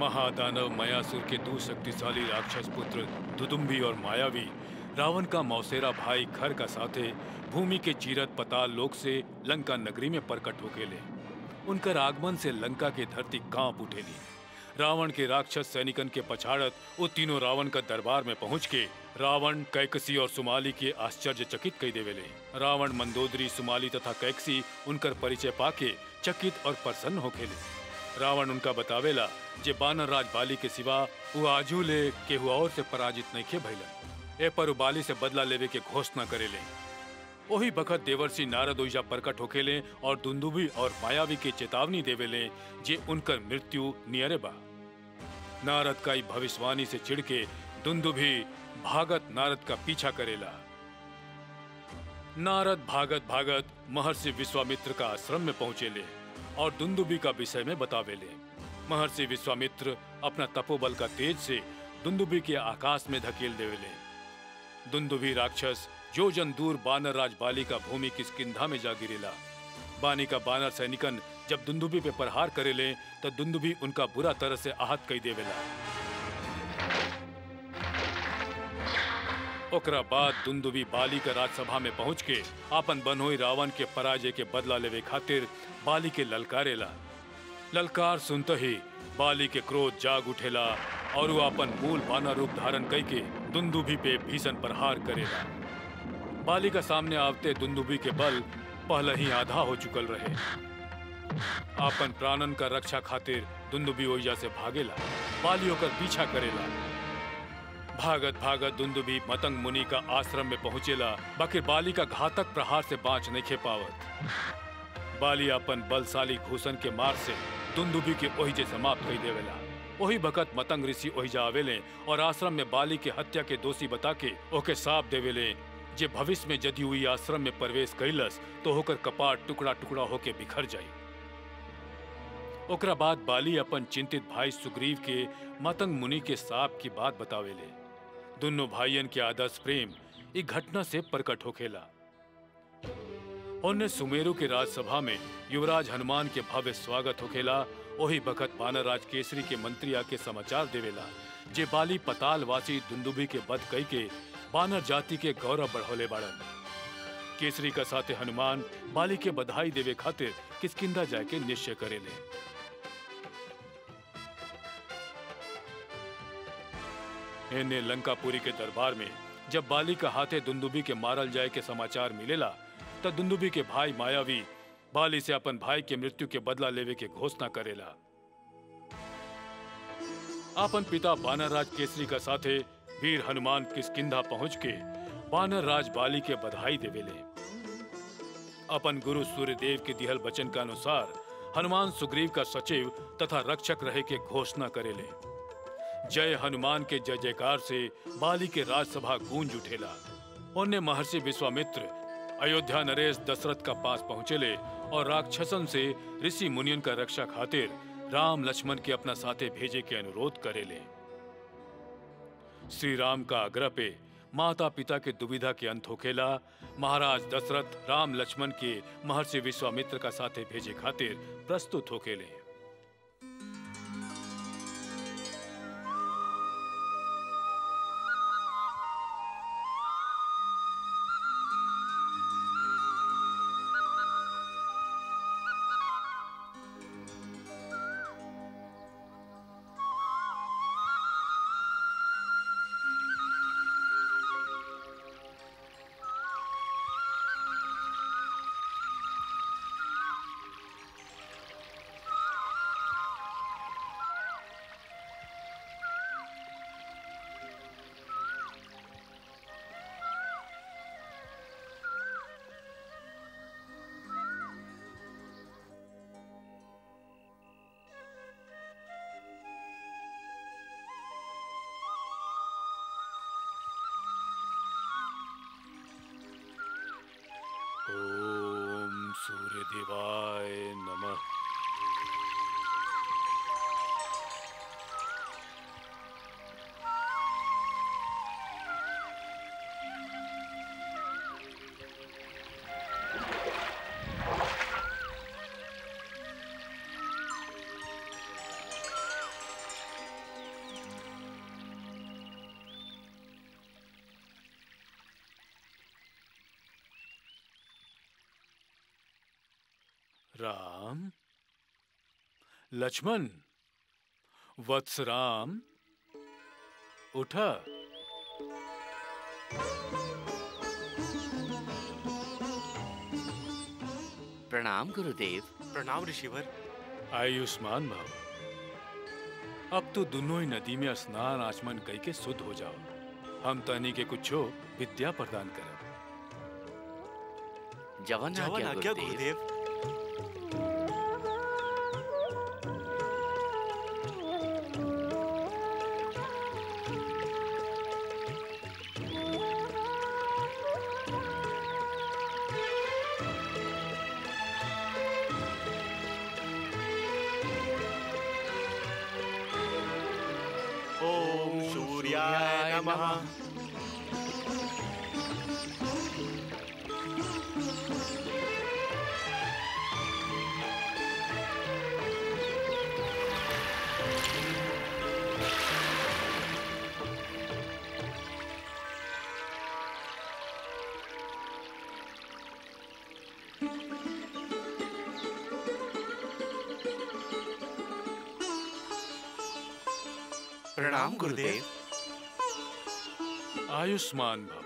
महादानव मयासुर के दो शक्तिशाली राक्षस पुत्र दुदुम्बी और मायावी रावण का मौसेरा भाई खर का साथे भूमि के चीरत पताल लोक से लंका नगरी में प्रकट होकेले उनकर आगमन से लंका के धरती कांप उठेली रावण के राक्षस सैनिकन के पछाड़त वो तीनों रावण का दरबार में पहुंच के रावण कैकसी और सुमाली के आश्चर्यचकित कई देवेले रावण मंदोदरी सुमाली तथा कैकसी उनकर परिचय पाके चकित और प्रसन्न होखेले रावण उनका बतावेला जे बानर राज बाली के सिवा वो आजू ले केहू और से पराजित नहीं खे भइलन ए पर उ बाली से बदला लेवे के घोषणा करेले वही बखत देवर्षि नारद ओइजा प्रकट होकेले और दुंदुबी और मायावी के चेतावनी देवेले जे उनकर मृत्यु नियरे बा नारद का ई भविष्यवाणी से चिढ़के दुंदुभी भागत नारद का पीछा करेला नारद भागत भागत महर्षि विश्वामित्र का आश्रम में पहुंचेले और दुंदुबी का विषय में बतावेले महर्षि विश्वामित्र अपना तपोबल का तेज से दुंदुबी के आकाश में धकेल देवेले दुंदुभी राक्षस जो जन दूर बानर राज बाली का भूमि किसकिंधा में जा गिरेला बानी का बानर सैनिकन जब दुंदुभी पे प्रहार करेले तो दुंदुभी उनका बुरा तरह से आहत कई देवेला ओकरा बाद दुंदुभी बाली का राजसभा में पहुंच के आपन बनोई रावण के पराजय के बदला लेवे खातिर बाली के ललकारेला ललकार सुनते ही बाली के क्रोध जाग उठेला और वो अपन मूल बाना रूप धारण कई के दुंदुभी पे भीषण प्रहार करेला बाली का सामने आवते दुंदुभी के बल पहले ही आधा हो चुकल रहे आपन प्राणन का रक्षा खातिर दुंदुभी ओइजा से भागेला बाली होकर पीछा करेला भागत भागत दुंदुभी मतंग मुनि का आश्रम में पहुंचेला बाकी बाली का घातक प्रहार से बाँच नहीं खे पावत बाली अपन बलशाली घूसन के मार से दुंदुभी के ओहिजे समाप्त कर देवेला वही भगत मतंग ऋषि ओहिजा आवेले और आश्रम में बाली के हत्या के दोषी बता के ओके साप देवेले जे भविष्य में यदि हुई आश्रम में प्रवेश कैलस तो होकर कपाट टुकड़ा टुकड़ा होके बिखर जाई ओकरा बाद बाली अपन चिंतित भाई सुग्रीव के मतंग मुनि के साप की बात बतावेले दोनों भाइयन के आदर्श प्रेम एक घटना से प्रकट होखेला उन्हें सुमेरु के राजसभा में युवराज हनुमान के भव्य स्वागत होखेला वही बखत बानर राज केसरी के मंत्री आके समाचार देवेला जे बाली पतालवासी दुंदुभी के बध कई के बानर जाति के गौरव बढ़ोले बाड़न केसरी का साथे हनुमान बाली के बधाई देवे खातिर किसकिंदा जाए के निश्चय करेले एने लंकापुरी के दरबार में जब बाली का हाथे दुंदुभी के मारल जाए के समाचार मिलेला तब दुंदुभी के भाई मायावी बाली से अपन भाई के मृत्यु के बदला लेवे के घोषणा करेला अपन पिता बानर राज केसरी का साथे वीर हनुमान किसकिंधा पहुंच के बानर राज बाली के बधाई देवेले अपन गुरु सूर्यदेव के दिहल वचन के अनुसार हनुमान सुग्रीव का सचिव तथा रक्षक रहे के घोषणा करेले जय हनुमान के जय जयकार से बाली के राजसभा गूंज उठेला उन्हें महर्षि विश्वामित्र अयोध्या नरेश दशरथ का पास पहुंचेले और राक्षसन से ऋषि मुनियन का रक्षा खातिर राम लक्ष्मण के अपना साथे भेजे के अनुरोध करेले श्री राम का आग्रह पे माता पिता के दुविधा के अंत होखेला महाराज दशरथ राम लक्ष्मण के महर्षि विश्वामित्र का साथे भेजे खातिर प्रस्तुत होखेले राम लक्ष्मण वत्स राम उठा प्रणाम गुरुदेव प्रणाम ऋषिवर आयुष्मान भव अब तो दोनों ही नदी में स्नान आचमन कई के शुद्ध हो जाओ हम तनी के कुछो विद्या प्रदान करब जवन जवन आज्ञा आज्ञा गुरुदेव गुरुदेव ओम सूर्याय नमः प्रणाम गुरुदेव आयुष्मान भव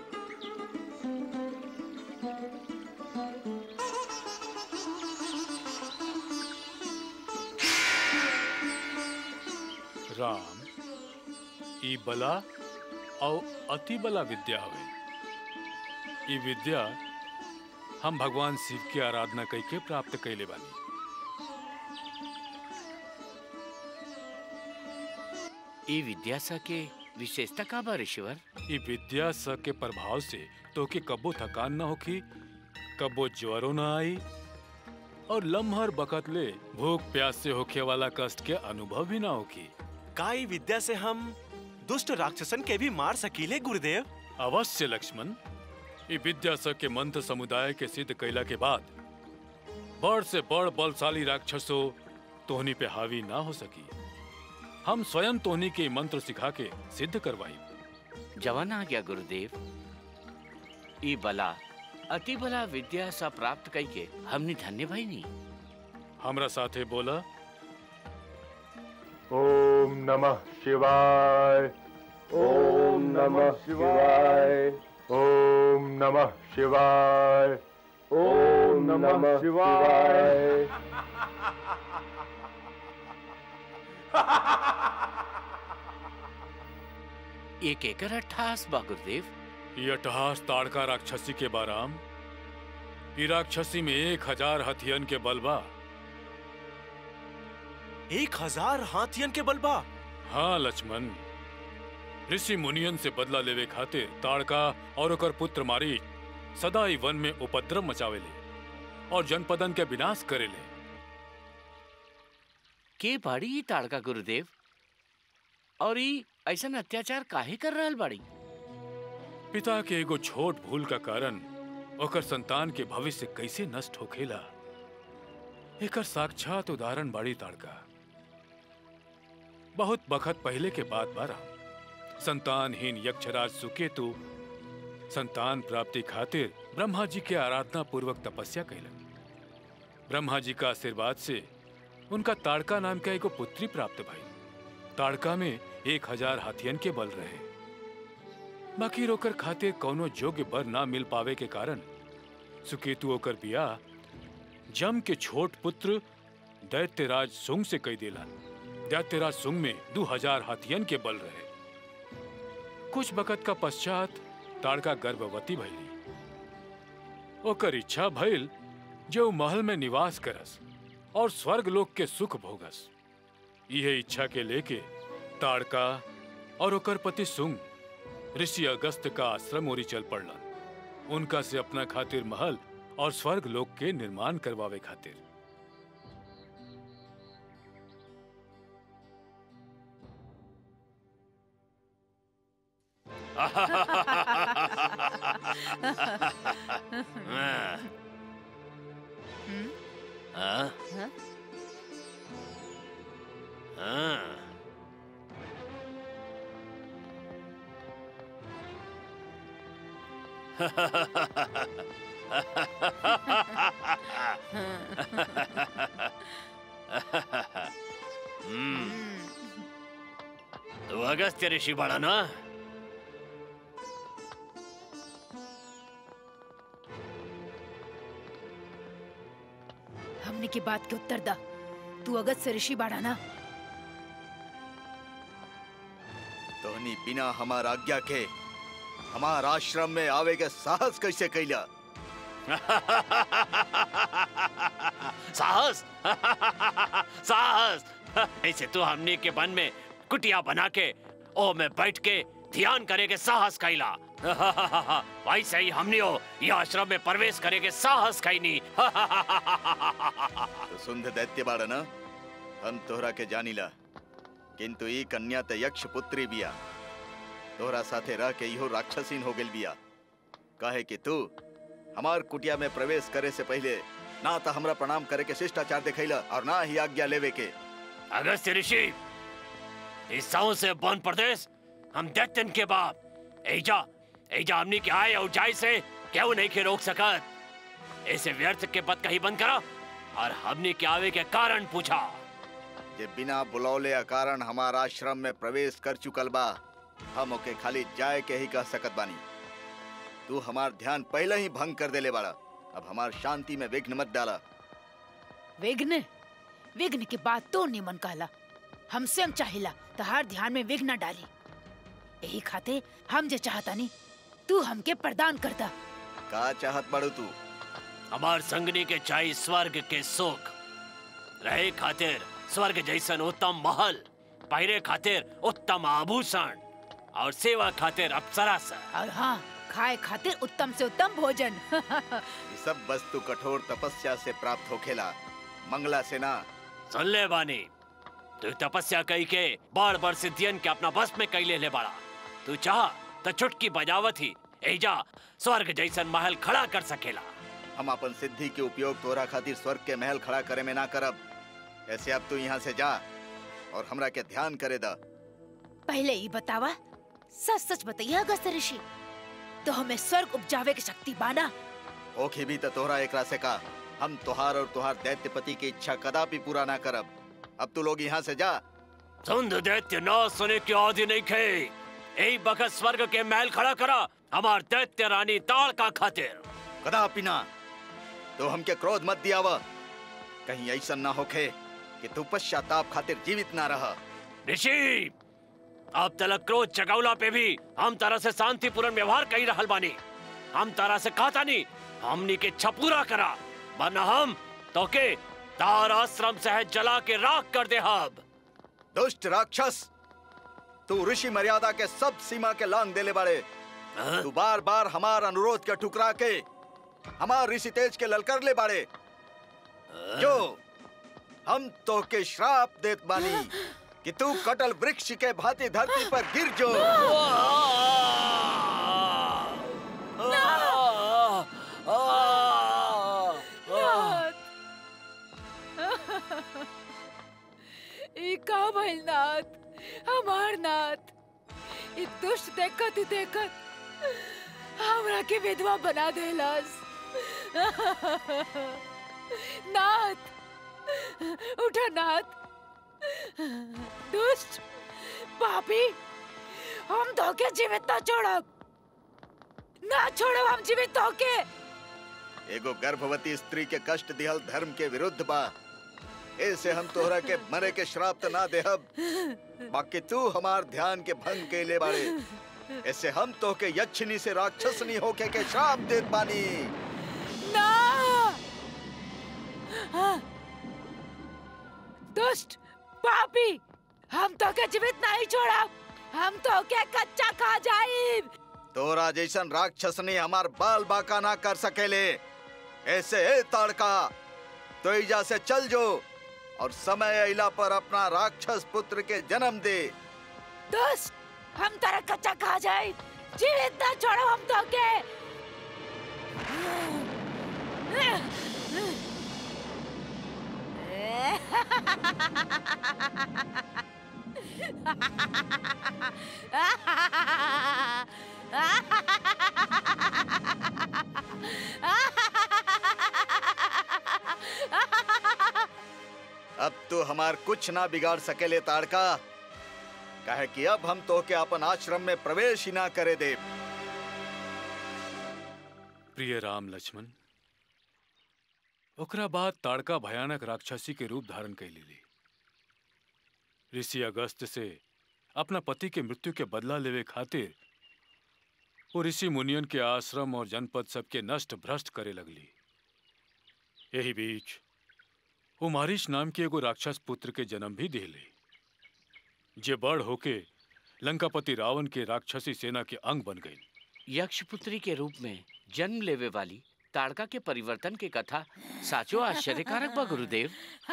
राम ई बला और अति बला विद्या हवे ई विद्या हम भगवान शिव की आराधना कई के प्राप्त कैले बानी ई विद्या सा के विशेषता का बा ऋषिवर ई विद्या स के प्रभाव से तोके कब्बो थकान ना होखी कब्बो ज्वरो ना आई और लम्हर बकत ले भूख प्यास से होखे वाला कष्ट के अनुभव भी ना होखी का ई विद्या से हम दुष्ट राक्षसन के भी मार सकीले गुरुदेव अवश्य लक्ष्मण ई विद्या स के मंत्र समुदाय के सिद्ध कैला के बाद बड़ से बड़ बलशाली राक्षसो तोहनी पे हावी ना हो सकी हम स्वयं तोहनी के ई मंत्र सिखा के सिद्ध करवाई जवन आज्ञा गुरुदेव ई बला अति बला विद्या सा प्राप्त कई के हमने धन्य भाई नी हमरा साथे बोला ओम नमः शिवाय ओम नमः शिवाय ओम नमः शिवाय ओम नमः शिवाय एक एकर अट्ठास बा गुरुदेव ये अट्टहास ताड़का राक्षसी के बाराम ई राक्षसी में एक हजार हथियन के बलबा एक हजार हाथियन के बलबा हाँ लक्ष्मण ऋषि मुनियन से बदला लेवे खातिर ताड़का और ओकर पुत्र मारी सदा ही वन में उपद्रव मचावेले और जनपदन के विनाश करेले के बाड़ी ई ताड़का गुरुदेव और ई ऐसन अत्याचार काहे कर रहल बाड़ी पिता के एगो छोट भूल का कारण ओकर संतान के भविष्य कैसे नष्ट होखेला एकर साक्षात उदाहरण बाड़ी ताड़का बहुत बखत पहले के बात बारा संतानहीन यक्षराज सुकेतु संतान प्राप्ति खातिर ब्रह्मा जी के आराधना पूर्वक तपस्या कैलन ब्रह्मा जी का आशीर्वाद से उनका ताड़का नाम का एगो पुत्री प्राप्त भई ताड़का में एक हजार हाथियन के बल रहे बाकी रोकर खातिर कौनो योग्य बर ना मिल पावे के कारण सुकेतु ओकर बियाह जम के छोट पुत्र दैत्यराज सुंग से कई दिलन दैत्यराज सुंग में दो हजार हाथियन के बल रहे कुछ बकत का पश्चात ताड़का गर्भवती भइली ओकर इच्छा भइल जो महल में निवास करस और स्वर्ग लोक के सुख भोगस यह इच्छा के लेके ताड़का और ओकर पति सुंग ऋषि अगस्त का आश्रम ओरी चल पड़लन उनका से अपना खातिर महल और स्वर्ग लोक के निर्माण करवावे खातिर हाँ। हाँ? हाँ? हाँ। तू अगस्त्य ऋषि बड़ा ना हमने की बात के उत्तर दा तू अगस्त से ऋषि बाड़ा ना तोहनी बिना हमार आज्ञा के हमार आश्रम में आवे के साहस कैसे कैला साहस साहस ऐसे तू हमने के वन में कुटिया बना के ओ में बैठ के ध्यान करे के साहस कैला वैसे ही हमने हो ये आश्रम में प्रवेश करे के साहस कैनी तो सुंद दैत्य बाड़ा ना हम तोहरा के जानिला किंतु ई कन्या त यक्ष पुत्री बिया तोहरा साथे रह के इहो राक्षसीन हो गेल बिया काहे कि तू हमार कुटिया में प्रवेश करे से पहले ना तो हमरा प्रणाम करे के शिष्टाचार दिखैला और ना ही आज्ञा लेवे के अगस्त्य ऋषि इस साउ से वन प्रदेश हम दैत्यन के बाप एजा एजा हमनी के आए और जाए से क्यों नहीं के रोक सकत ऐसे व्यर्थ के पद कहीं बंद करा और हमनी के आवे के कारण पूछा जे बिना बुलौले कारण हमार आश्रम में प्रवेश कर चुकल बा हम ओके खाली जाए के ही कह सकत बानी तू हमार ध्यान पहले ही भंग कर देले बाड़ा अब हमार शांति में विघ्न मत डाला विघ्न विघ्न की बात तो नहीं मन कहला हम स्वयं चाहिला तो हर ध्यान में विघ्न न डाली यही खाते हम जे चाहता नहीं तू हमके प्रदान करता का चाहत बाड़ू तू हमार संगनी के चाहे स्वर्ग के सुख रहे खातिर स्वर्ग जैसन उत्तम महल पहिरे खातिर उत्तम आभूषण और सेवा खातिर अप्सरा सा और हाँ खाए खातिर उत्तम से उत्तम भोजन ये सब वस्तु कठोर तपस्या से प्राप्त होखेला मंगला से ना सुन ले बानी तू तपस्या कई के बार बार सिद्धियन के अपना बस में कई ले ले बड़ा तू चाह तो चुटकी बजावत ही एजा स्वर्ग जैसन महल खड़ा कर सकेला हम अपन सिद्धि के उपयोग तोरा खातिर स्वर्ग के महल खड़ा करे में ना करब ऐसे अब तू यहाँ से जा और हमरा के ध्यान करे दा पहले ही बतावा सच सच बताइए अगस्त ऋषि तो हमें स्वर्ग उपजावे की शक्ति बाना ओखे भी तो तोहरा एकरा से का हम तोहार और तोहार दैत्यपति की इच्छा कदापि पूरा ना करब अब तू लोग यहाँ से जा सुंद दैत्य न सुने की आदि नहीं खे यही बखत स्वर्ग के महल खड़ा करा हमार दैत्य रानी ताड़ का खातिर कदापि ना तो हमके क्रोध मत दियावा कहीं ऐसा ना होखे कि तू पश्चाताप खातिर जीवित ना रह ऋषि अब तलक क्रोध जगौला पे भी हम तरह से शांतिपूर्ण व्यवहार कही रहल बानी हम तरह से कहता नहीं हमनी के इच्छा पूरा करा वरना हम तो के तार आश्रम से जला के राख कर दे हब दुष्ट राक्षस तू ऋषि मर्यादा के सब सीमा के लांग देले बाड़े हाँ? तू बार बार हमार अनुरोध के ठुकरा के हमार ऋषि तेज के ललकर ले बाड़े जो हम तो के श्राप देत बानी कि तू कटल वृक्ष के भांति धरती पर गिर जो ई का भइल नाथ हमार नाथ ई दुष्ट देखत ही देखत हमरा के विधवा बना देलस नाथ उठा नाथ दुष्ट पापी हम धोके जीवित ना छोड़ब ना छोड़ब हम जीवित होके एगो गर्भवती स्त्री के कष्ट दिहल धर्म के विरुद्ध बा ऐसे हम तोहरा के मरे के श्राप त ना देहब बाकी तू हमार ध्यान के भंग के ले बाड़े ऐसे हम तो के यक्षिनी से राक्षसनी होके के श्राप देत बानी ना हाँ। दुष्ट पापी हम तो के जीवित नहीं छोड़ब हम तो के कच्चा खा जाइब तोरा जैसन राक्षसनी हमार बाल बाका ना कर सकेले ऐसे ए ताड़का तो इजा से चल जो और समय अइला पर अपना राक्षस पुत्र के जन्म दे दुष्ट हम तारा कच्चा खा जाइब जीवित ना छोड़ब हम तो के हमार कुछ ना बिगाड़ सकेले ताड़का कहे कि अब हम तो के अपन आश्रम में प्रवेश ही ना करे दे प्रिय राम लक्ष्मण ओकरा बाद ताड़का भयानक राक्षसी के रूप धारण कर ली ऋषि अगस्त से अपना पति के मृत्यु के बदला लेवे खातिर वो ऋषि मुनियन के आश्रम और जनपद सबके नष्ट भ्रष्ट करे लगली यही बीच वो मारिश नाम के एगो राक्षस पुत्र के जन्म भी दिले जे बड़ होके लंकापति रावण के राक्षसी सेना के अंग बन गई यक्षपुत्री के रूप में जन्म लेवे वाली ताड़का के परिवर्तन के कथा साचो आश्चर्यकारक बा गुरुदेव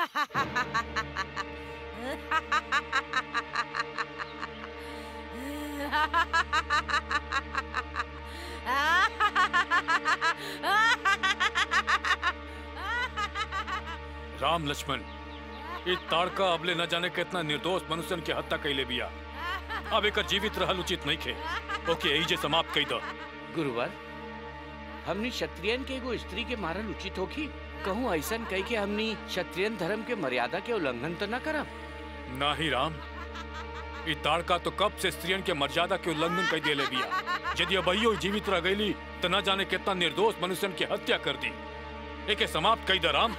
राम लक्ष्मण ये ताड़का अबले न जाने कितना निर्दोष मनुष्यन के हत्या कैले बिया अब एक जीवित रहल उचित नहीं खे ओके यही जे समाप्त कई दो गुरुवर हमनी क्षत्रियन के एगो स्त्री के मारल उचित होखी कहूँ ऐसन कह के हमनी क्षत्रियन धर्म के मर्यादा के उल्लंघन तो न करब ना ही राम ये ताड़का तो कब से स्त्रियन के मर्यादा के उल्लंघन कर दिले बिया यदि अबहियो जीवित रह गईली तो न जाने कितना निर्दोष मनुष्यन की हत्या कर दी एके समाप्त कई दो राम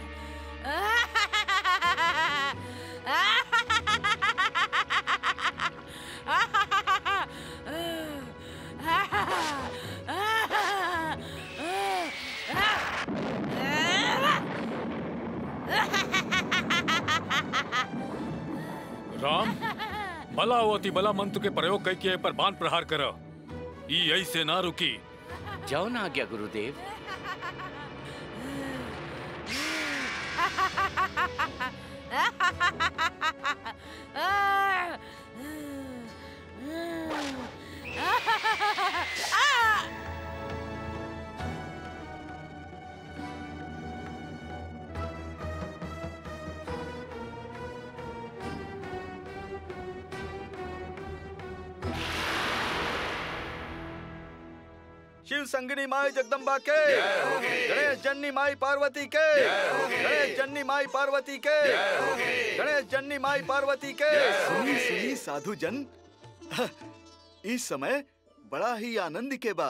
राम भला वो अति बला मंत्र के प्रयोग कई के पर बाण प्रहार कर ई ऐसे ना रुकी जाओ ना आज्ञा गुरुदेव शिव संगनी माई जगदम्बा के गणेश जन्नी माई पार्वती के गणेश जन्नी माई पार्वती के गणेश जन्नी माई पार्वती के सुनी सुनी साधु जन इस समय बड़ा ही आनंद के बा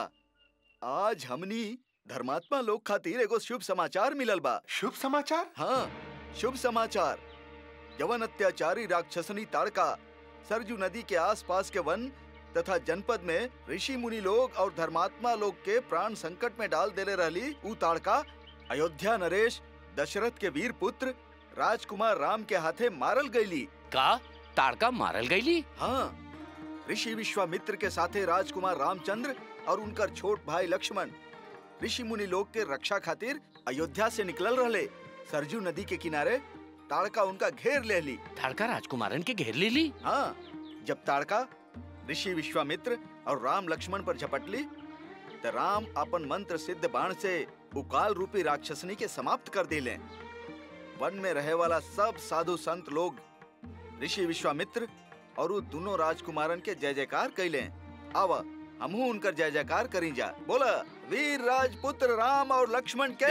आज हमनी धर्मात्मा लोग खातिर एगो शुभ समाचार मिलल बा शुभ समाचार हाँ शुभ समाचार यवन अत्याचारी राक्षसनी ताड़का सरजू नदी के आसपास के वन तथा जनपद में ऋषि मुनि लोग और धर्मात्मा लोग के प्राण संकट में डाल देले रहली ऊ ताड़का अयोध्या नरेश दशरथ के वीर पुत्र राजकुमार राम के हाथे मारल गईली का ताड़का मारल गईली हाँ ऋषि विश्वामित्र के साथे राजकुमार रामचंद्र और उनकर छोट भाई लक्ष्मण ऋषि मुनि लोग के रक्षा खातिर अयोध्या से निकलल रहले सरजू नदी के किनारे ताड़का उनका घेर ले ली ताड़का राजकुमारन के घेर ले ली हाँ जब ताड़का ऋषि विश्वामित्र और राम लक्ष्मण पर झपटली तो राम अपन मंत्र सिद्ध बाण से उकाल रूपी राक्षसनी के समाप्त कर दिले वन में रहे वाला सब साधु संत लोग ऋषि विश्वामित्र और उ दोनों राजकुमारन के जय जयकार कैले आव हमहू उनकर जय जयकार करी जा बोला वीर राजपुत्र राम और लक्ष्मण के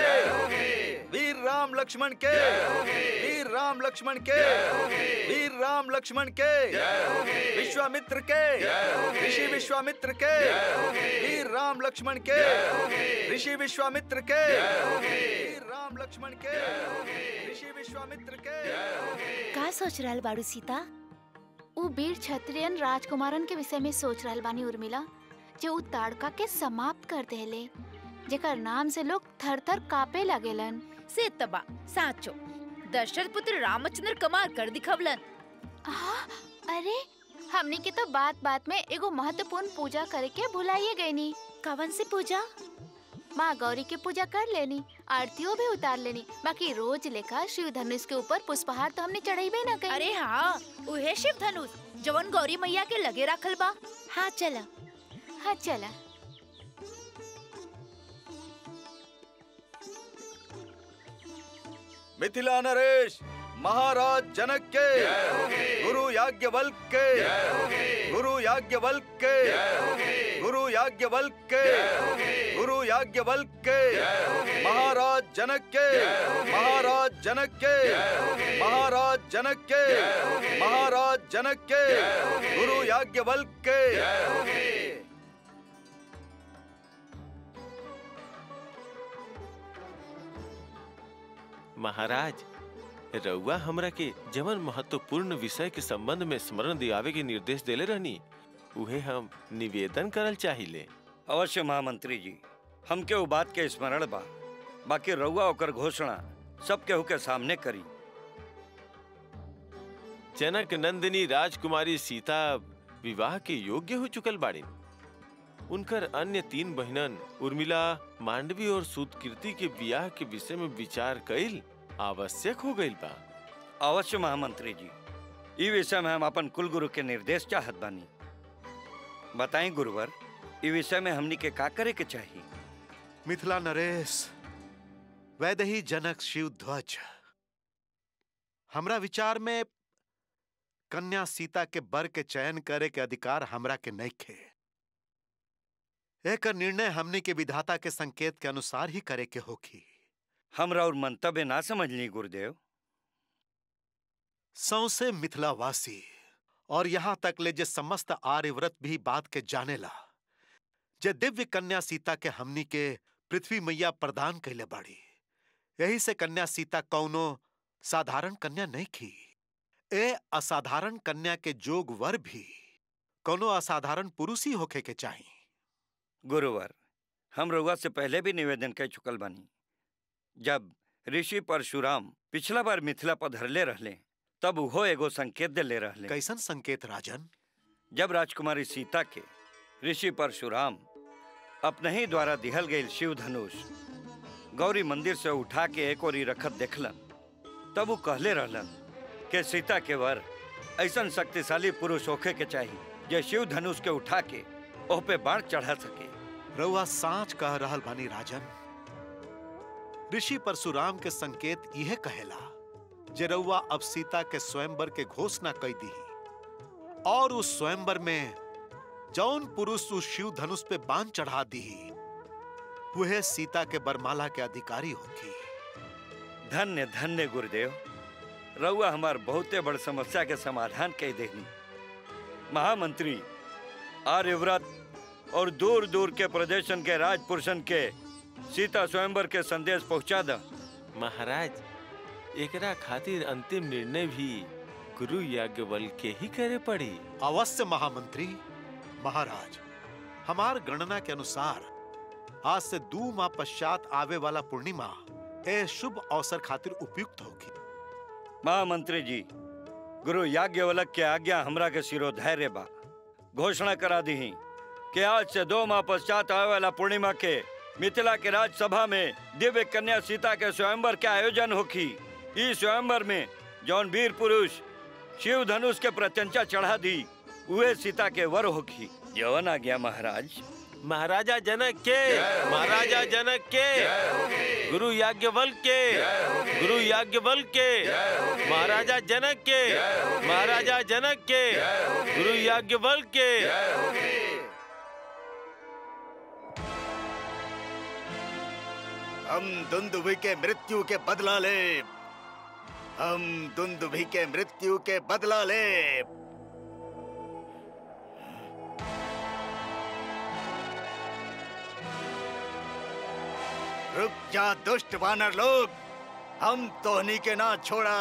वीर राम लक्ष्मण के वीर राम लक्ष्मण के वीर राम लक्ष्मण के विश्वामित्र के ऋषि विश्वामित्र के वीर राम लक्ष्मण के ऋषि विश्वामित्र के वीर राम लक्ष्मण के ऋषि विश्वामित्र के का सोच रहल बाड़ू सीता उ वीर क्षत्रियन राजकुमारन के विषय में सोच रहल बानी उर्मिला जो उ ताड़का के समाप्त कर देले जेकर नाम से लोग थर थर कापे लगेलन से तबा साचो दशरथ पुत्र रामचंद्र कमाल कर दिखवलन आह, अरे हमनी के तो बात बात में एगो महत्वपूर्ण पूजा करे के भुलाइए गईनी कवन सी पूजा माँ गौरी के पूजा कर लेनी आरतियों भी उतार लेनी बाकी रोज लेखा शिव धनुष के ऊपर पुष्पहार तो हमने चढ़ाई ना कहीं अरे हाँ उहे शिव धनुष जवन गौरी मैया के लगे रखल बा हाँ चला हाँ चला मिथिला नरेश महाराज जनक के गुरु या याज्ञवल्क के गुरु याज्ञवल्क के गुरु याज्ञवल्क के गुरु याज्ञवल्क के महाराज जनक के महाराज जनक के महाराज जनक के महाराज जनक के गुरु याज्ञवल्क के महाराज रउआ हमरा के जवन महत्वपूर्ण विषय के संबंध में स्मरण दियावे के निर्देश देले रहनी उहे हम निवेदन करल चाहिए अवश्य महामंत्री जी हमके उ बात के स्मरण बा बाकी रउआ ओकर घोषणा सब केहू के सामने करी जनक नंदिनी राजकुमारी सीता विवाह के योग्य हो चुकल बाड़ी उनकर अन्य तीन बहनन उर्मिला मांडवी और सुदकीर्ति के विवाह के विषय में विचार कईल आवश्यक हो गईल बा अवश्य महामंत्री जी ई विषय में हम अपन कुल गुरु के निर्देश चाहत बानी बताएं गुरुवर ई विषय में हमनी के का करे के चाहिए मिथिला नरेश वैदही जनक शिव ध्वज हमरा विचार में कन्या सीता के बर के चयन करे के अधिकार हमरा के नइखे एकर निर्णय हमनी के विधाता के संकेत के अनुसार ही करे के होखी हमरा और मंतव्य ना समझली गुरुदेव सौसे मिथिलावासी और यहाँ तक ले जे समस्त आर्यव्रत भी बात के जानेला जे दिव्य कन्या सीता के हमनी के पृथ्वी मैया प्रदान कैले बाड़ी यही से कन्या सीता कौनो साधारण कन्या नहीं की ए असाधारण कन्या के जोग वर भी कोनो असाधारण पुरुष ही होखे के चाहिए गुरुवर हम रउआ से पहले भी निवेदन कर चुकल बानी जब ऋषि परशुराम पिछला बार मिथिला पधरले रहले तब उहो एगो संकेत देले रहले कैसन संकेत राजन जब राजकुमारी सीता के ऋषि परशुराम अपने ही द्वारा दिहल गई शिव धनुष गौरी मंदिर से उठा के एक ओरी रखत देखलन तब वो कहले रहलन कि सीता के वर ऐसन शक्तिशाली पुरुष होखे के चाहिए जे शिव धनुष के उठा के ओह पे बाण चढ़ा सके रउआ सांच कह रहल बानी राजन ऋषि परशुराम के संकेत यह कहेला जे रउआ अब सीता के स्वयंवर के घोषणा कई दी और उस स्वयंवर में जौन पुरुष उस शिव धनुष पे बाण चढ़ा दी वह सीता के बरमाला के अधिकारी होगी धन्य धन्य गुरुदेव रउआ हमार बहुते बड़ समस्या के समाधान कह देनी महामंत्री आर्यव्रत और दूर दूर के प्रदेशन के राजपुरुषन के सीता स्वयंवर के संदेश पहुंचा द महाराज एकरा खातिर अंतिम निर्णय भी गुरु याज्ञवल के ही करे पड़ी अवश्य महामंत्री महाराज हमार गणना के अनुसार आज से दो माह पश्चात आवे वाला पूर्णिमा ए शुभ अवसर खातिर उपयुक्त होगी महामंत्री जी गुरु याज्ञवल्क के आज्ञा हमरा के शिरोधैर्य बा घोषणा करा दी कि आज से दो माह पश्चात आवे वाला पूर्णिमा के मिथिला के राजसभा में दिव्य कन्या सीता के स्वयंवर के आयोजन होखी इस स्वयंवर में जौन वीर पुरुष शिव धनुष के प्रत्यंचा चढ़ा दी उहे सीता के वर होखी यवन आ गया महाराज महाराजा जनक के महाराजा जनक के गुरु याज्ञवल के गुरु याज्ञवल के महाराजा जनक के महाराजा जनक के गुरु याज्ञवल के हम दुंदुभि के मृत्यु के बदला ले हम दुंदुभि के मृत्यु के बदला ले रुक जा दुष्ट वानर लोग हम तोहनी के ना छोड़ा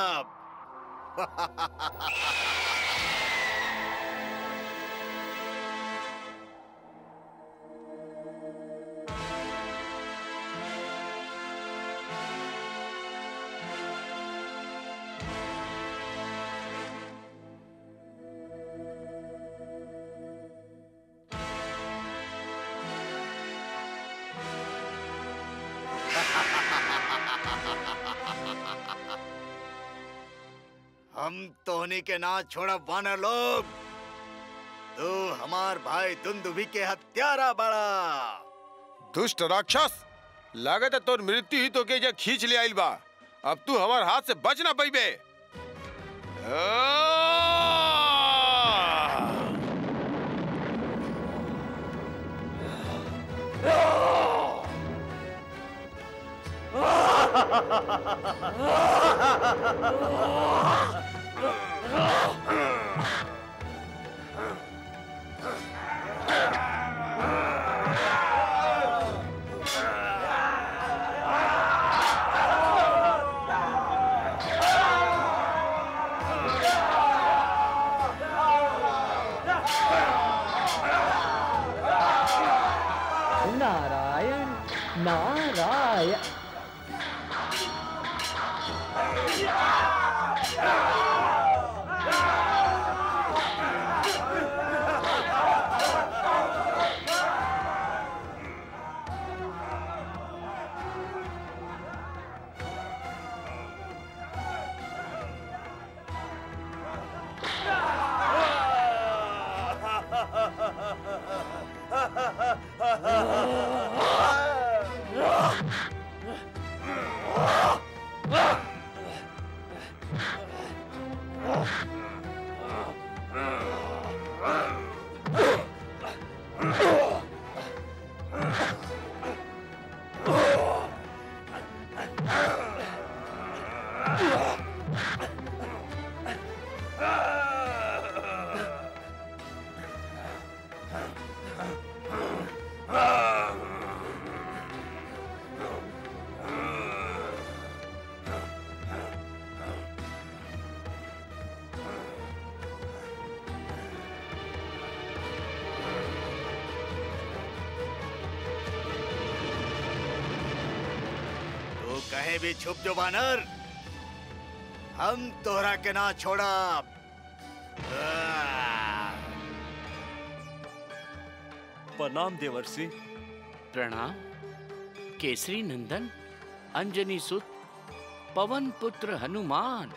हम तोहनी के ना छोड़ा वानर लोग तू हमार भाई दुंदुभि के हत्यारा बड़ा दुष्ट राक्षस लागत है तोर मृत्यु ही तो के जा खींच ले आइल बा अब तू हमार हाथ से बच ना पैबे आ! कहे भी छुप जो बानर हम तोहरा के ना छोड़ा प्रणाम देवर्षि प्रणाम केसरी नंदन अंजनी सुत पवन पुत्र हनुमान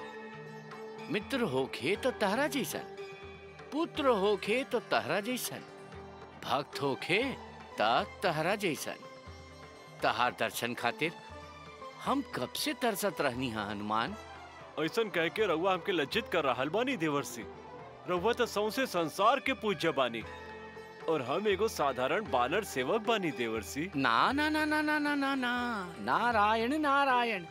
मित्र होखे तो तहरा जैसन पुत्र होखे तो तहरा जैसन भक्त होखे त तहरा जैसन तहार दर्शन खातिर हम कब से तरसत रहनी हा हनुमान ऐसन कह के रउआ हमके लज्जित कर रहल बानी देवर्षि रउआ तो सौसे संसार के पूज्य बानी और हम एगो साधारण बानर सेवक बानी देवर्षि ना ना ना ना ना ना ना ना नारायण नारायण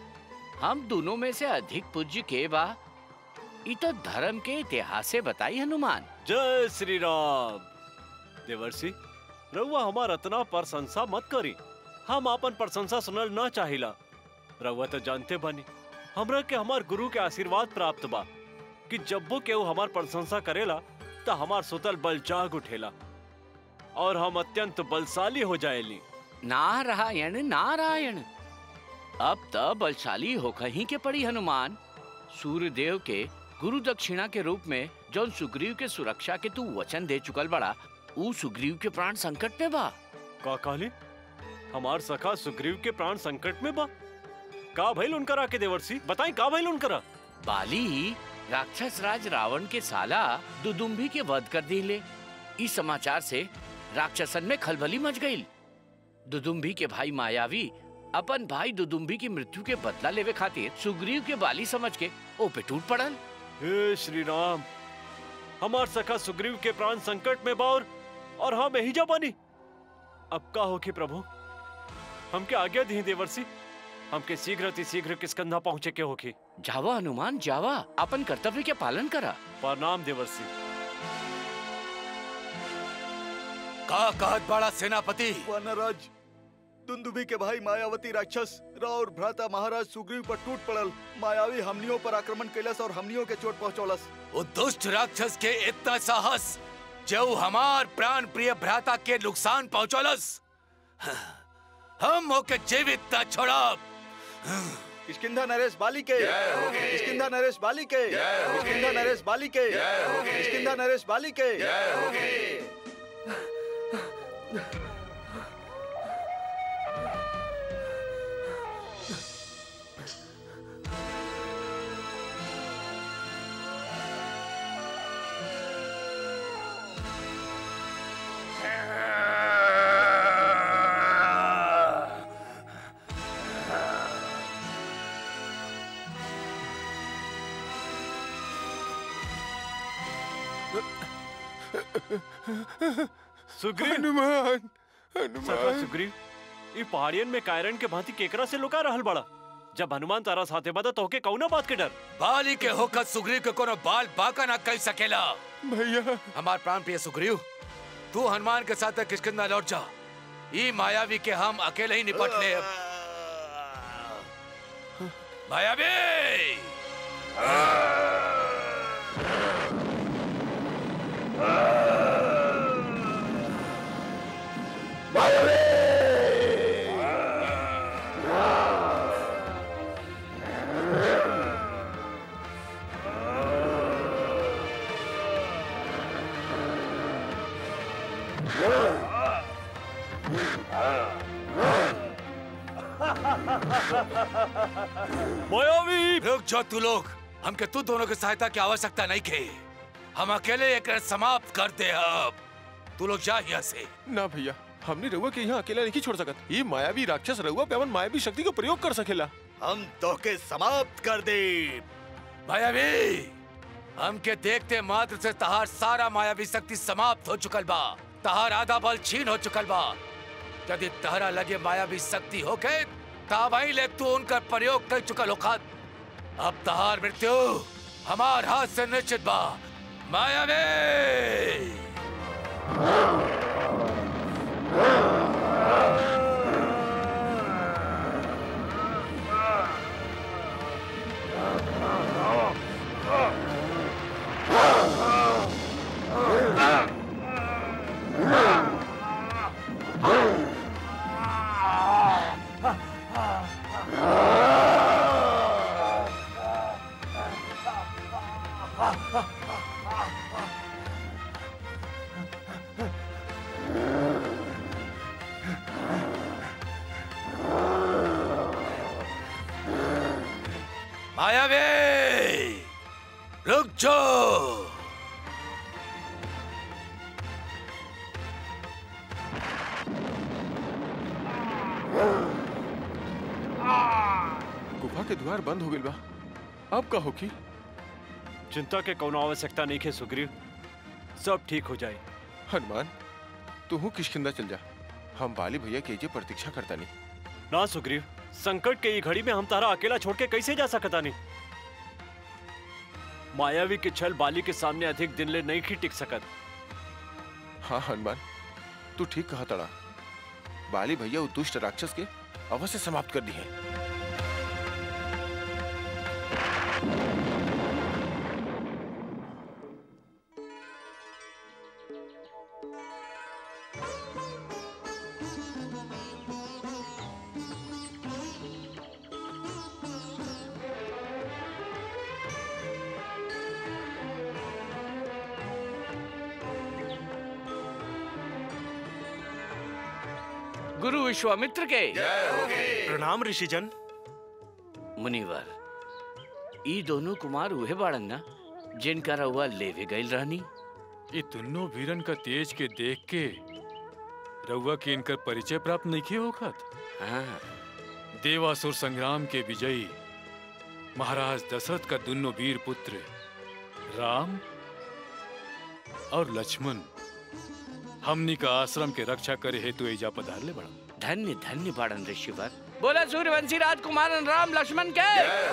हम दोनों में से अधिक पूज्य के बा ई तो धर्म के इतिहास से बताई हनुमान जय श्री राम देवर्षि रउआ हमार अतना प्रशंसा मत करी हम आपन प्रशंसा सुनल ना चाहिला रउआ तो जानते बानी हमरा के हमार गुरु के आशीर्वाद प्राप्त बा कि जब वो केहू हमार प्रशंसा करेला त हमार सुतल बल जाग उठेला और हम अत्यंत बलशाली हो जाएली नारायण नारायण अब त बलशाली होकर ही के पड़ी हनुमान सूर्य देव के गुरु दक्षिणा के रूप में जौन सुग्रीव के सुरक्षा के तू वचन दे चुकल बड़ा ऊ सुग्रीव के प्राण संकट में बा का कहली हमार सखा सुग्रीव के प्राण संकट में बा का भइल उनकरा के देवर्षि बताई का भइल उनकरा बाली राक्षस राज रावण के साला दुदुम्भी के वध कर दिले इस समाचार से राक्षसन में खलबली मच गई दुदुम्भी के भाई मायावी अपन भाई दुदुम्भी की मृत्यु के बदला लेवे खातिर सुग्रीव के बाली समझ के ओ पे टूट पड़ल हे श्री राम हमार सखा सुग्रीव के प्राण संकट में बार और हम यही जा बानी अब का होके प्रभु हमके आज्ञा दी देवर्षि हमके शीघ्र अति शीघ्र किसकंधा पहुँचे के होके जावा हनुमान जावा अपन कर्तव्य के पालन करा प्रणाम देवर्षि का कहत बड़ा सेनापति वानराज दुंदुभी के भाई मायावती राक्षस राउर भ्राता महाराज सुग्रीव पर टूट पड़ल मायावी हमनियों पर आक्रमण कैलस और हमनियों के चोट पहुंचौलस वो दुष्ट राक्षस के इतना साहस जो हमार प्राण प्रिय भ्राता के नुकसान पहुंचौलस हम होके जीवित न छोड़ब किष्किंधा नरेश बाली के किष्किंधा नरेश बाली के किष्किंधा नरेश बाली के किष्किंधा नरेश बाली के सुग्रीव हनुमान सखा हनुमान सुग्रीव ई पहाड़ियन में कायरन के भांति केकरा से लुका रहल बड़ा जब हनुमान तारा साथे बदा तो के कौना बात के डर बाली के होकर सुग्रीव के कोनो बाल बाका ना कह सकेला भैया हमार प्राण प्रिय सुग्रीव तू हनुमान के साथ किसकिंदा लौट जा ई मायावी के हम अकेले ही निपट ले मायावी मायावी रुक जाओ तू लोग हमके तू दोनों की सहायता की आवश्यकता नहीं के हम अकेले एक समाप्त कर दे अब तू लोग जा यहाँ से ना भैया हमने रउआ के यहाँ अकेला नहीं छोड़ सकत ये मायावी राक्षस रउआ पे अपन मायावी शक्ति का प्रयोग कर सकेला हम तोके समाप्त कर दे मायावी हमके देखते मात्र से तहार सारा मायावी शक्ति समाप्त हो चुकल बा तहार आधा बल छीन हो चुकल बा यदि तहरा लगे मायावी शक्ति होके ताबाई ले तू उनका प्रयोग कर चुकल होखत अब तहार मृत्यु हमार हाथ से निश्चित बा मायावी Ah! मायावी रुक जाओ गुफा के द्वार बंद हो गइल बा अब का होखी चिंता के कोनो आवश्यकता नहीं है सुग्रीव सब ठीक हो जाए हनुमान तू हूँ किशकिंदा चल जा हम बाली भैया के जे प्रतीक्षा करता नहीं ना सुग्रीव संकट के ये घड़ी में हम तारा अकेला छोड़ के कैसे जा सकता नहीं मायावी के छल बाली के सामने अधिक दिन ले नहीं की टिक सकत हाँ हनुमान तू ठीक कहा तड़ा बाली भैया उस दुष्ट राक्षस के अवश्य समाप्त कर दी है गुरु विश्वामित्र के प्रणाम ऋषिजन मुनिवर ई दोनों कुमार उहे बाड़न ना जिनका रउआ लेवे गइल रहनी ये दोनों वीरन का तेज के देख के रउआ के इनकर परिचय प्राप्त नहीं किए होखत हाँ देवासुर संग्राम के विजयी महाराज दशरथ का दोनों वीर पुत्र राम और लक्ष्मण हमनी का आश्रम के रक्षा करे हेतु एजा पधार ले बड़ा धन्य धन्य बाड़न ऋषिवर बोला सूर्यवंशी राजकुमार राम लक्ष्मण के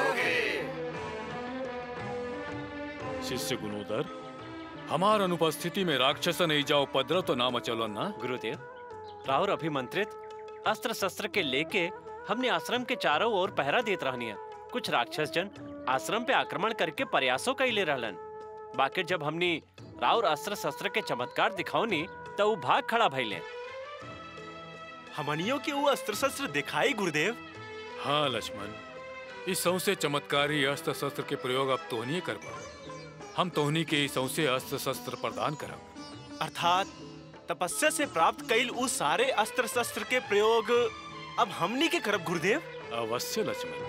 शिष्य गुणोदर हमार अनुपस्थिति में राक्षसन एजा उपद्रव तो नाम चलो ना गुरुदेव राहुल अभिमंत्रित अस्त्र शस्त्र के लेके हमने आश्रम के चारों ओर पहरा देत रहनी है कुछ राक्षस जन आश्रम पे आक्रमण करके प्रयासों कैले रहलन बाकी जब हमनी राउर अस्त्र शस्त्र के चमत्कार दिखाओनी तो वो भाग खड़ा भइले हमनियों के वो अस्त्र शस्त्र दिखाई गुरुदेव हाँ लक्ष्मण इस सौसे चमत्कारी अस्त्र शस्त्र के प्रयोग अब तोहनी करबा हम तोहनी के इस सौसे अस्त्र शस्त्र प्रदान करब अर्थात तपस्या से प्राप्त कईल उस सारे अस्त्र शस्त्र के प्रयोग अब हमनी के करब गुरुदेव अवश्य लक्ष्मण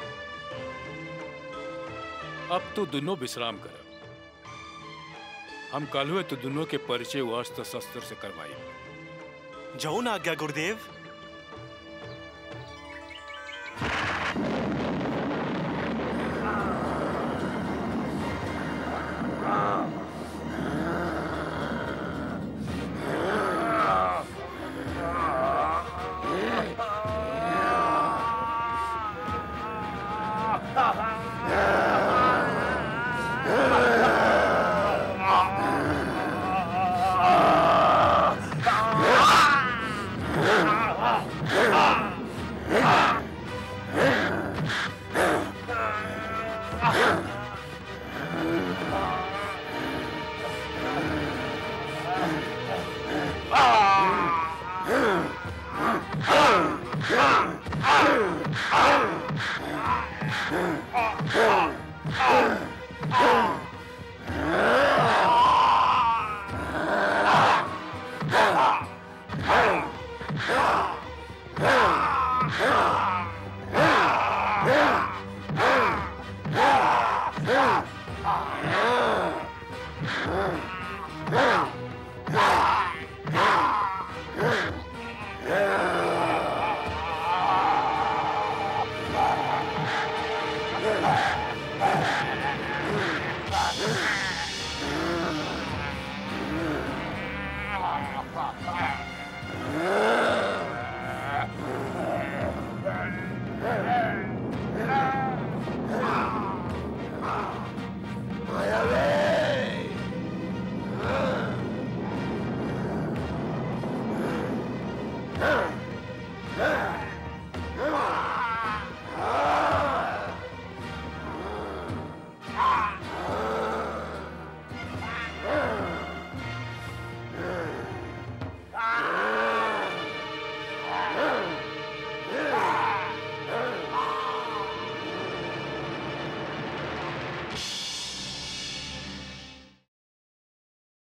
अब तो दोनों विश्राम करब हम कल हुए तो दोनों के परिचय वो अस्त्र शस्त्र से करवाई जौन आज्ञा गुरुदेव Ah!